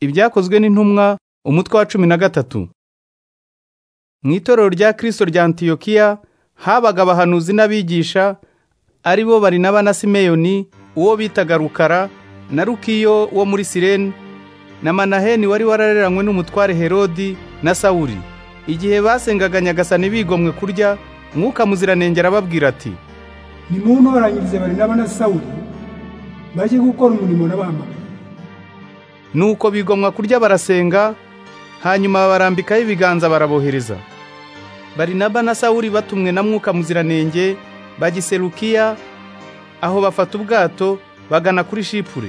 ibyakozwe n'intumwa umutwe wa cumi na gatatu mu itorero rya kirisito rya antiyokiya habaga abahanuzi n'abigisha ari bo barinaba na simeyoni uwo bitaga rukara na rukiyo wo muri sireni na manaheni wari warareranywe n'umutware herodi na sawuri igihe basengaga nyagasani bigomwe kurya mwuka muziranenge arababwira ati nimuntoranyirize barinaba na sawuli bajye gukora umurimo nabahamagaye nuko bigomwa kurya barasenga hanyuma barambikaho ibiganza barabohereza barinaba na sawuli batumwe na mwuka muziranenge bagiserukiya aho bafata ubwato bagana kuri shipure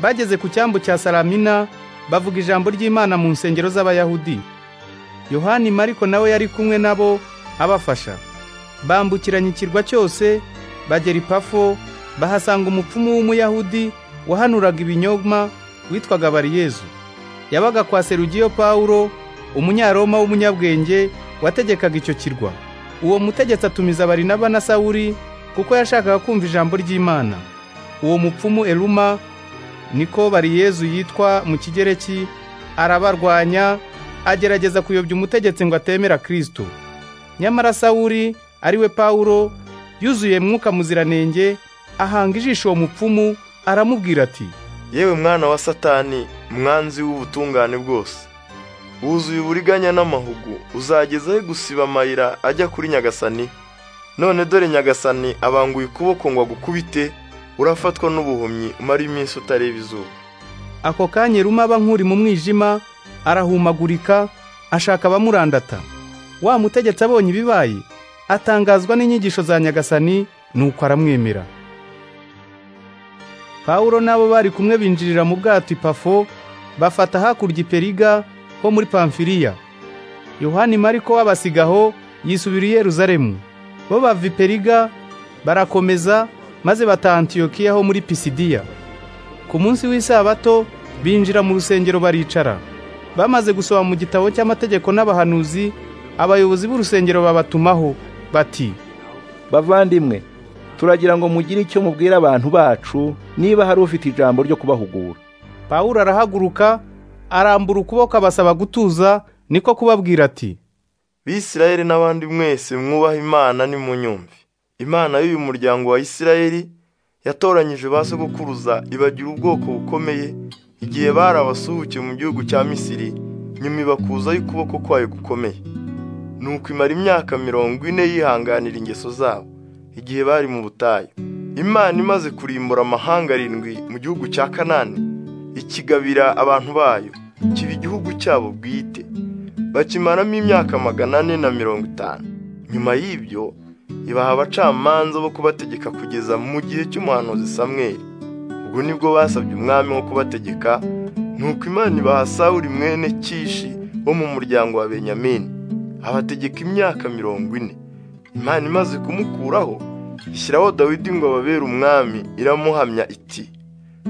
bageze ku cyambu cya salamina bavuga ijambo ry'imana mu nsengero z'abayahudi yohani mariko nawe yari kumwe nabo abafasha bambukiranya ikirwa cyose bagera ipafo bahasanga umupfumu w'umuyahudi wahanuraga ibinyoma witwaga bariyezu yabaga kwa serugiyo pawulo umunyaroma w'umunyabwenge wategekaga icyo kirwa uwo mutegetsi atumiza barinaba na sawuli kuko yashakaga kumva ijambo ry'imana uwo mupfumu eruma niko bariyezu yitwa mu kigereki arabarwanya agerageza kuyobya umutegetsi ngo atemera kristo nyamara sawuli ariwe pawulo yuzuye mwuka muziranenge ahanga ijisho uwo mupfumu aramubwira ati yewe mwana wa satani mwanzi w'ubutungane bwose wuzuye uburiganya n'amahugu uzageza he gusiba amayira ajya kuri nyagasani none dore nyagasani abanguye ukuboko ngo agukubite urafatwa n'ubuhumyi umara iminsi utareba izuba ako kanya ruma aba nk'uri mu mwijima arahumagurika ashaka abamurandata wa mutegetsi abonye ibibaye atangazwa n'inyigisho za nyagasani nuko aramwemera pawulo n'abo bari kumwe binjirira mu bwato ipafo bafata hakurya iperiga ho muri pamfiliya yohani mariko w'abasigaho yisubira i yeruzalemu bo bava iperiga barakomeza maze bata antiyokiya ho muri pisidiya ku munsi w'isabato binjira mu rusengero baricara bamaze gusoma mu gitabo cy'amategeko n'abahanuzi abayobozi b'urusengero babatumaho bati bavandimwe turagira ngo mugire icyo mubwira abantu bacu niba hari ufite ijambo ryo kubahugura pawulo arahaguruka arambura ukuboko abasaba gutuza niko kubabwira ati bisirayeli n'abandi mwese mwubaha imana nimunyumve imana y'uyu muryango wa isirayeli yatoranyije ba sogokuruza ibagira ubwoko bukomeye igihe bari abasuhuke mu gihugu cya misiri nyuma ibakuzaho ukuboko kwayo gukomeye nuko imara imyaka mirongo ine yihanganira ingeso zabo igihe bari mu butayu imana imaze kurimbura amahanga arindwi mu gihugu cya kanani ikigabira abantu bayo kiba igihugu cyabo bwite bakimaramo imyaka magana ane na mirongo itanu nyuma y'ibyo ibaha abacamanza bo kubategeka kugeza mu gihe cy'umuhanuzi samweri ubwo nibwo basabye umwami wo kubategeka nuko imana ibaha sawuri mwene kishi wo mu muryango wa benyamini abategeka imyaka mirongo ine imana imaze kumukuraho ishyiraho dawidi ngo ababere umwami iramuhamya iti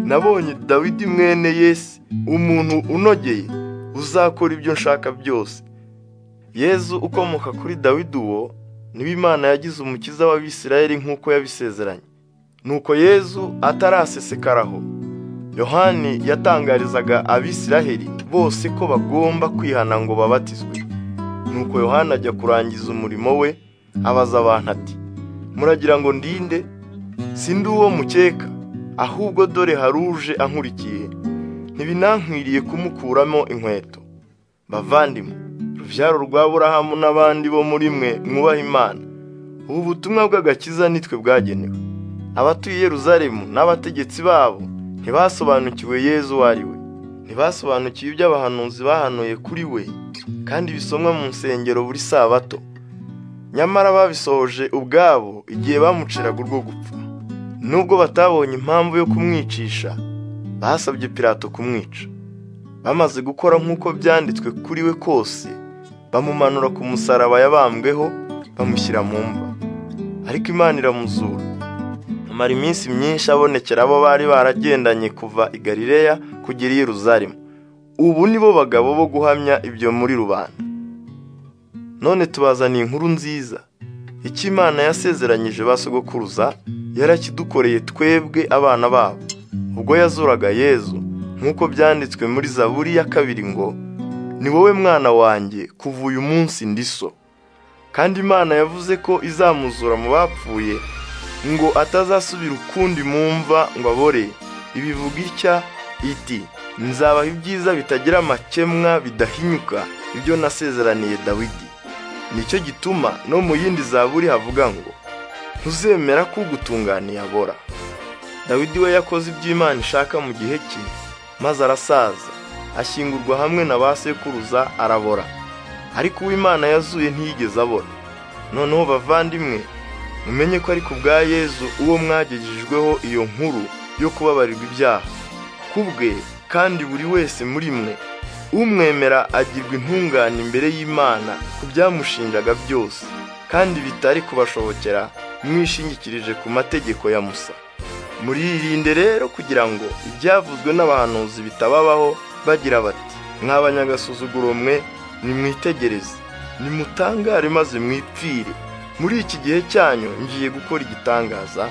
nabonye dawidi mwene yesi umuntu unogeye uzakora ibyo nshaka byose yezu ukomoka kuri dawidi uwo niba imana yagize umukiza w'abisirayeli nk'uko yabisezeranye nuko yezu atarasesekaraho yohani yatangarizaga abisiraheli bose ko bagomba kwihana ngo babatizwe nuko yohani ajya kurangiza umurimo we abaza abantu ati muragira ngo ndinde sindi uwo mukeka ahubwo dore haruje ankurikiye ntibinankwiriye kumukuramo inkweto bavandimwe rubyaro rwa burahamu n'abandi bo muri mwe mwubaha imana ubu butumwa bw'agakiza nitwe bwagenewe abatuye Yeruzalemu n'abategetsi babo ntibasobanukiwe yezu uwo ari we ntibasobanukiwe ibyo abahanuzi bahanuye kuri we kandi bisomwa mu nsengero buri sabato nyamara babisohoje ubwabo igihe bamuciraga urwo gupfa nubwo batabonye impamvu yo kumwicisha basabye pirato kumwica bamaze gukora nk'uko byanditswe kuri we kose bamumanura ku musaraba yabambweho bamushyira mu mva ariko imana iramuzura amara iminsi myinshi abonekera abo bari baragendanye kuva i galileya kugera i yeruzalemu ubu ni bo bagabo bo guhamya ibyo muri rubanda none tubazaniye inkuru nziza icyo imana yasezeranyije ba sogokuruza yarakidukoreye twebwe abana babo ubwo yazuraga yezu nk'uko byanditswe muri zaburi ya kabiri ngo ni wowe mwana wanjye kuva uyu munsi ndi so kandi imana yavuze ko izamuzura mu bapfuye ngo atazasubira ukundi mu mva ngo abore ibivuga itya iti nzabaha ibyiza bitagira amakemwa bidahinyuka ibyo nasezeraniye dawidi nicyo gituma no mu yindi zaburi havuga ngo ntuzemera ko ugutunganiye abora dawidi we yakoze ibyo imana ishaka mu gihe cye maze arasaza ashyingurwa hamwe na ba sekuruza arabora ariko uwo imana yazuye ntiyigeze abora noneho bavandimwe mumenye ko ariko bwa yezu uwo mwagejejweho iyo nkuru yo kubabarirwa ibyaha ku bwe kandi buri wese muri mwe umwemera agirwa intungane imbere y'imana ku byamushinjaga byose kandi bitari kubashobokera mwishingikirije ku mategeko ya musa muririnde rero kugira ngo ibyavuzwe n'abahanuzi bitababaho bagira bati mwabanyagasuzuguro mwe nimwitegereze nimutangare maze mwipfire muri iki gihe cyanyu ngiye gukora igitangaza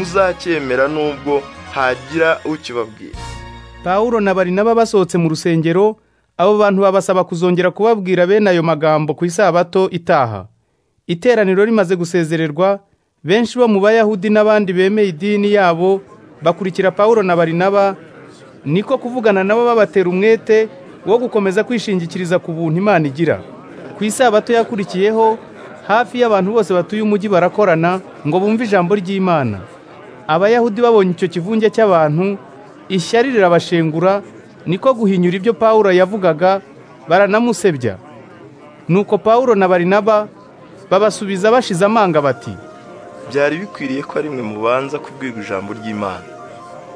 ntimuzacyemera n'ubwo hagira ukibabwira Pawulo na Barinaba basohotse mu rusengero abo bantu babasaba kuzongera kubabwira bene ayo magambo ku isabato itaha iteraniro rimaze gusezererwa benshi bo mu bayahudi n'abandi bemeye idini yabo bakurikira Pawulo na Barinaba niko kuvugana nabo babatera umwete wo gukomeza kwishingikiriza ku buntu Imana igira ku isabato yakurikiyeho hafi y'abantu bose batuye umujyi barakorana ngo bumve ijambo ry'Imana abayahudi babonye icyo kivunge cy'abantu ishyari rirabashengura niko guhinyura ibyo Pawulo yavugaga baranamusebya nuko Pawulo na Barinaba babasubiza bashize amanga bati byari bikwiriye ko ari mwe mubanza kubwirwa ijambo ry'imana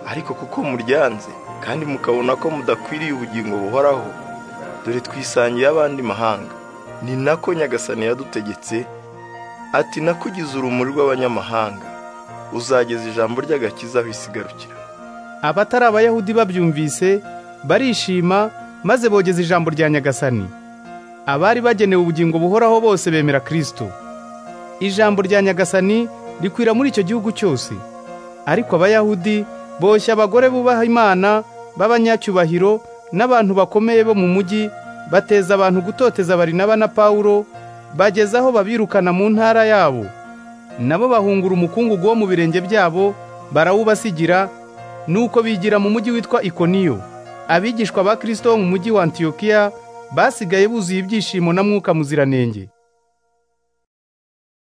ariko kuko muryanze kandi mukabona ko mudakwiriye ubugingo buhoraho dore twisangiye abandi mahanga ni nako nyagasani yadutegetse ati nakugize urumuri rw'abanyamahanga uzageza ijambo ry'agakiza aho isigarukira abatari abayahudi babyumvise barishima maze bogeza ijambo rya nyagasani abari bagenewe ubugingo buhoraho bose bemera kristo ijambo rya nyagasani rikwira muri icyo gihugu cyose ariko abayahudi boshya abagore bubaha imana b'abanyacyubahiro n'abantu bakomeye bo mu mujyi bateza abantu gutoteza barinaba na pawulo bageza aho babirukana mu ntara yabo nabo bahungura umukungugu wo mu birenge byabo barawubasigira nuko bigira mu mujyi witwa Ikoniyo abigishwa ba Kristo bo mu mujyi wa Antiyokiya basigaye buzuye ibyishimo na mwuka muziranenge